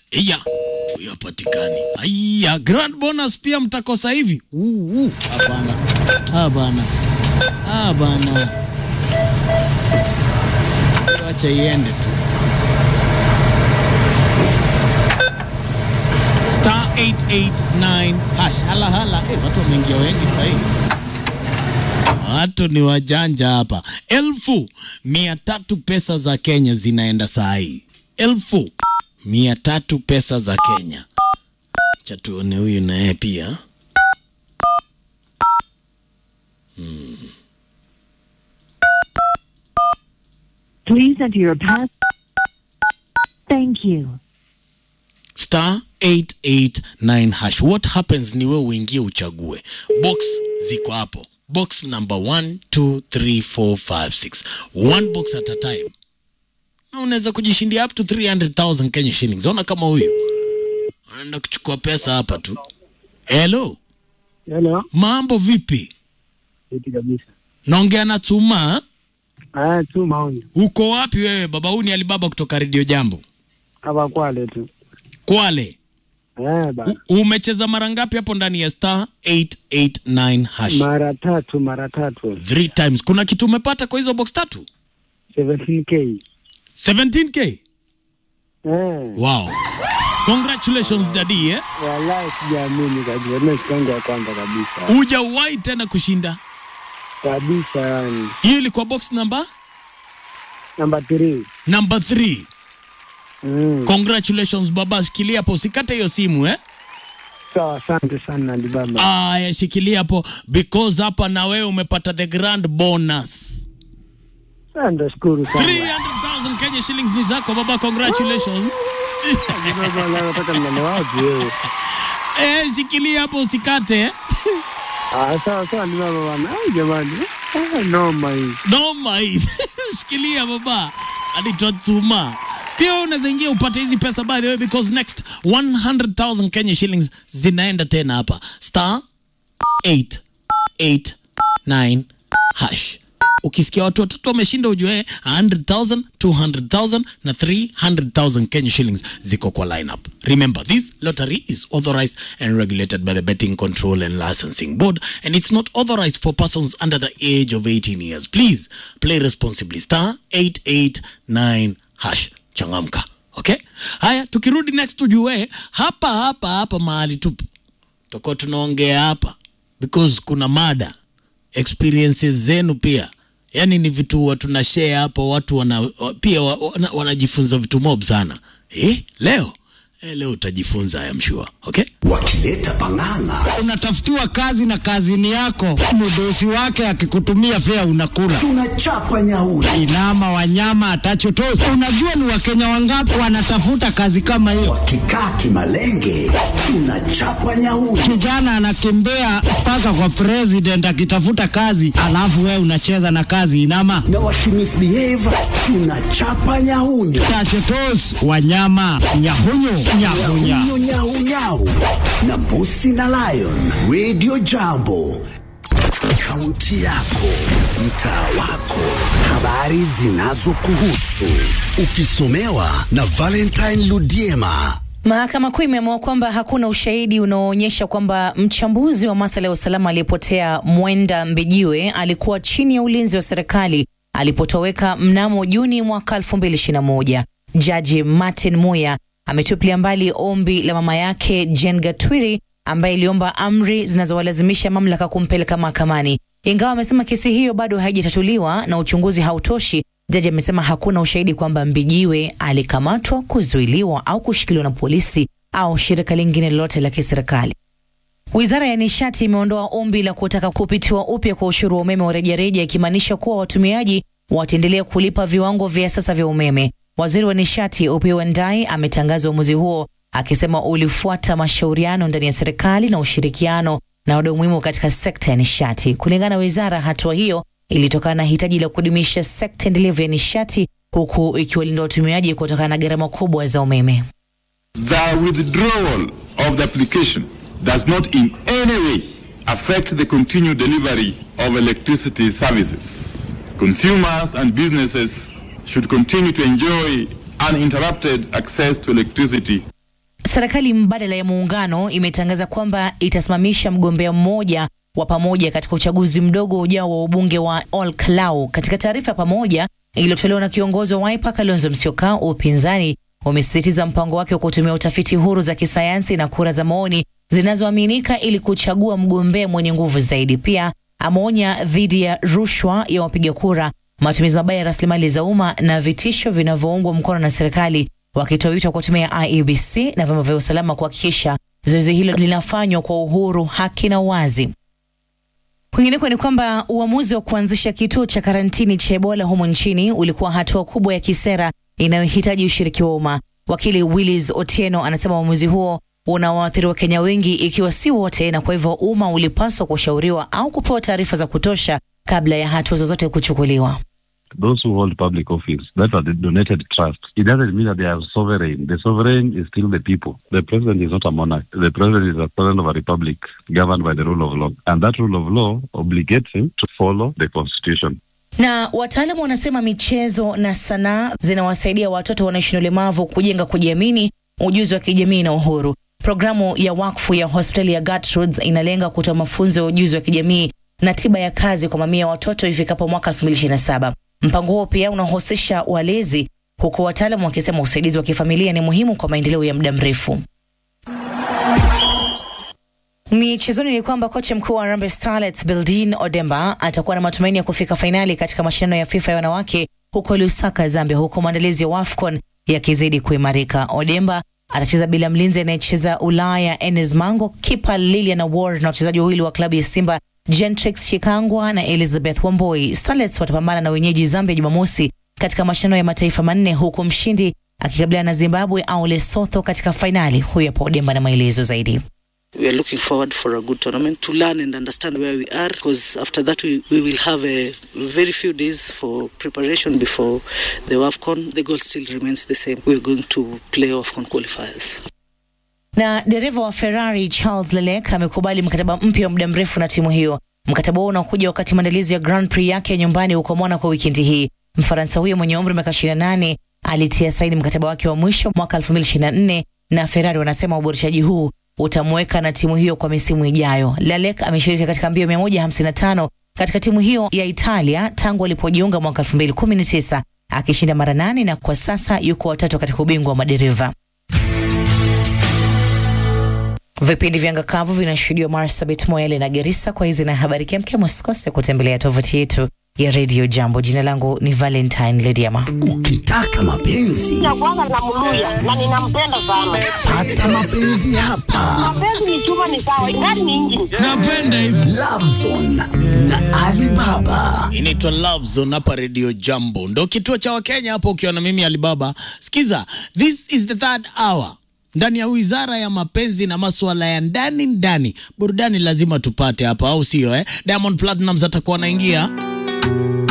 iya huyo hapatikani. Aya, grand bonus pia mtakosa hivi. Uh, uh, Hapana, hapana, hapana, wacha iende tu. Star 889 hash. Hala hala, eh, watu wameingia wengi sahii. Watu ni wajanja hapa. Elfu mia tatu pesa za Kenya zinaenda saa hii, elfu mia tatu pesa za Kenya. Cha tuone huyu naye pia. Please enter your pass. Thank you. star 889 hash. What happens ni wewe uingie uchague box, ziko hapo box number 1 2 3 4 5 6 one box at a time, na unaweza kujishindia up to 300,000 Kenya shillings. Ona kama huyu anaenda kuchukua pesa hapa tu. Hello, Hello, mambo vipi? eti kabisa. Naongea na Tuma. Ah, tu maoni Uko wapi wewe baba? Huu ni Alibaba kutoka Radio Jambo hapa Kwale tu. Kwale. Eh, ba U- Umecheza mara ngapi hapo ndani ya star 889 hash? mara tatu mara tatu Three times. Kuna kitu umepata kwa hizo box tatu? 17k. 17k. Eh, Wow. Congratulations daddy eh. wallahi sijaamini kabisa. Mimi siku yangu ya kwanza kabisa Hujawahi tena kushinda. kabisa, yani Hiyo ilikuwa box number namba 3. number 3. Mm. Congratulations baba, shikilia hapo usikate hiyo simu eh. Sawa, asante sana Alibaba. Aya, shikilia hapo because hapa na wewe umepata the grand bonus. Sasa nashukuru sana 300,000 Kenya shillings ni zako baba, congratulations. Alibaba. Leo nataka mnane wapi wewe? Eh, shikilia hapo usikate eh. Ah, sawa sawa Alibaba bwana. Ai jamani, ah, noma hii. Noma hii. Shikilia baba. Anaitwa Tuma. Pia wewe unaweza ingia upate hizi pesa by the way because next 100,000 Kenya shillings zinaenda tena hapa. Star 889 hash. Ukisikia watu watatu wameshinda ujue 100,000, 200,000 na 300,000 Kenya shillings ziko kwa lineup. Remember, this lottery is authorized and regulated by the Betting Control and Licensing Board and it's not authorized for persons under the age of 18 years. Please play responsibly. Star 889 hash. Changamka. Okay? Haya, tukirudi next tujue hapa hapa hapa mahali tupo. Tutakuwa tunaongea hapa because kuna mada experiences zenu pia yaani ni vitu wa tuna share hapo watu wana, wa- pia wa- wana, wanajifunza vitu mob sana eh, leo eh, leo utajifunza I am sure okay wakileta pang'ang'a unatafutiwa kazi na kazini yako, mdosi wake akikutumia fea unakula. tunachapa nyauri Inama wanyama atachotosi. Unajua ni wakenya wangapi wanatafuta kazi kama hiyo? wakikaa kimalenge tunachapa nyauri Kijana anakimbia mpaka kwa president akitafuta kazi, alafu wewe unacheza na kazi inama na wakimisbehave tunachapa nyaunyo tachotos wanyama nyahunyu nyahunya Nyau, nyau, nyau. na mbusi na lion radio jambo kaunti yako mtaa wako habari zinazokuhusu ukisomewa na valentine ludiema Mahakama Kuu imeamua kwamba hakuna ushahidi unaoonyesha kwamba mchambuzi wa masuala ya usalama aliyepotea Mwenda Mbijiwe alikuwa chini ya ulinzi wa serikali alipotoweka mnamo Juni mwaka 2021. Jaji Martin Muya ametupilia mbali ombi la mama yake Jen Gatwiri ambaye iliomba amri zinazowalazimisha mamlaka kumpeleka mahakamani. Ingawa amesema kesi hiyo bado haijatatuliwa na uchunguzi hautoshi, jaji amesema hakuna ushahidi kwamba Mbijiwe alikamatwa, kuzuiliwa au kushikiliwa na polisi au shirika lingine lolote la kiserikali. Wizara ya nishati imeondoa ombi la kutaka kupitiwa upya kwa ushuru wa umeme wa rejareja, ikimaanisha kuwa watumiaji wataendelea kulipa viwango vya sasa vya umeme. Waziri wa nishati Opiyo Wandayi ametangaza uamuzi huo akisema ulifuata mashauriano ndani ya serikali na ushirikiano na wadau muhimu katika sekta ya nishati. Kulingana na wizara, hatua hiyo ilitokana na hitaji la kudumisha sekta endelevu ya nishati huku ikiwalinda watumiaji kutokana na gharama kubwa za umeme. The withdrawal of the application does not in any way affect the continued delivery of electricity services. Consumers and businesses should continue to enjoy uninterrupted access to electricity Serikali mbadala ya muungano imetangaza kwamba itasimamisha mgombea mmoja wa pamoja katika uchaguzi mdogo ujao wa ubunge wa Ol Kalou. Katika taarifa ya pamoja iliyotolewa na kiongozi wa Wiper Kalonzo Musyoka, upinzani umesisitiza mpango wake wa kutumia utafiti huru za kisayansi na kura za maoni zinazoaminika ili kuchagua mgombea mwenye nguvu zaidi. Pia ameonya dhidi ya rushwa ya wapiga kura, matumizi mabaya ya rasilimali za umma na vitisho vinavyoungwa mkono na serikali, wakitoa wito wa kutumia IEBC na vyombo vya usalama kuhakikisha zoezi hilo linafanywa kwa uhuru, haki na uwazi. Kwingineko ni kwamba uamuzi wa kuanzisha kituo cha karantini cha Ebola humo nchini ulikuwa hatua kubwa ya kisera inayohitaji ushiriki wa umma. Wakili Willis Otieno anasema uamuzi huo unawaathiri Wakenya wengi, ikiwa si wote, na kwa hivyo umma ulipaswa kushauriwa au kupewa taarifa za kutosha kabla ya hatua zozote kuchukuliwa. those who hold public office that are the donated trust, it doesn't mean that they are sovereign. The sovereign is still the people. The president is not a monarch. The president is a president of a republic governed by the rule of law. And that rule of law obligates him to follow the constitution. Na wataalamu wanasema michezo na sanaa zinawasaidia watoto wanaishi na ulemavu kujenga kujiamini, ujuzi wa kijamii na uhuru. Programu ya wakfu ya hospitali ya Gertrudes inalenga kutoa mafunzo ya ujuzi wa kijamii na tiba ya kazi kwa mamia ya watoto ifikapo mwaka 2027. Mpango huo pia unahusisha walezi, huku wataalamu wakisema usaidizi wa kifamilia ni muhimu kwa maendeleo ya muda mrefu. Michezoni ni kwamba kocha mkuu wa Harambee Starlets Bildin Odemba atakuwa na matumaini ya kufika fainali katika mashindano ya FIFA ya wanawake huko Lusaka, Zambia, huku maandalizi ya WAFCON yakizidi kuimarika. Odemba atacheza bila mlinzi anayecheza Ulaya Enes Mango, kipa Lilian Award na wachezaji wawili wa klabu ya Simba Gentrix Shikangwa na Elizabeth Wamboi. Starlets watapambana na wenyeji Zambia Jumamosi katika mashindano ya mataifa manne huku mshindi akikabiliana na Zimbabwe au Lesotho katika fainali. Huyu hapo Odemba na maelezo zaidi. we are looking forward for a good tournament to learn and understand where we are because after that we, we will have a very few days for preparation before the WAFCON. The goal still remains the same. We are going to play WAFCON qualifiers. Na dereva wa Ferrari Charles Leclerc amekubali mkataba mpya wa muda mrefu na timu hiyo. Mkataba huo unakuja wakati maandalizi ya Grand Prix yake ya nyumbani huko Monaco wikendi hii. Mfaransa huyo mwenye umri wa miaka 28 alitia saini mkataba wake wa mwisho mwaka 2024 na Ferrari wanasema uboreshaji huu utamweka na timu hiyo kwa misimu ijayo. Leclerc ameshiriki katika mbio 155 katika timu hiyo ya Italia tangu alipojiunga mwaka 2019 akishinda mara nane na kwa sasa yuko watatu katika ubingwa wa madereva. Vipindi vya ngakavu vinashuhudiwa Marsabit, Moyale na Gerisa. Kwa hizi na habari kemkem, usikose kutembelea tovuti yetu ya Radio Jambo. Jina langu ni Valentine Lediama. Ukitaka mapenzi Nakuanga na muluya na ninampenda sana. pata mapenzi hapa. Mapenzi ni chuma ni sawa, ingani ni injini. napenda hivi Lovezone na Alibaba. inaitwa Love Zone hapa Radio Jambo, ndo kituo cha Wakenya hapo, ukiwa na mimi Alibaba. Sikiza, this is the third hour ndani ya wizara ya mapenzi na masuala ya ndani ndani. Burudani lazima tupate hapa, au sio? Eh, Diamond Platnumz atakuwa anaingia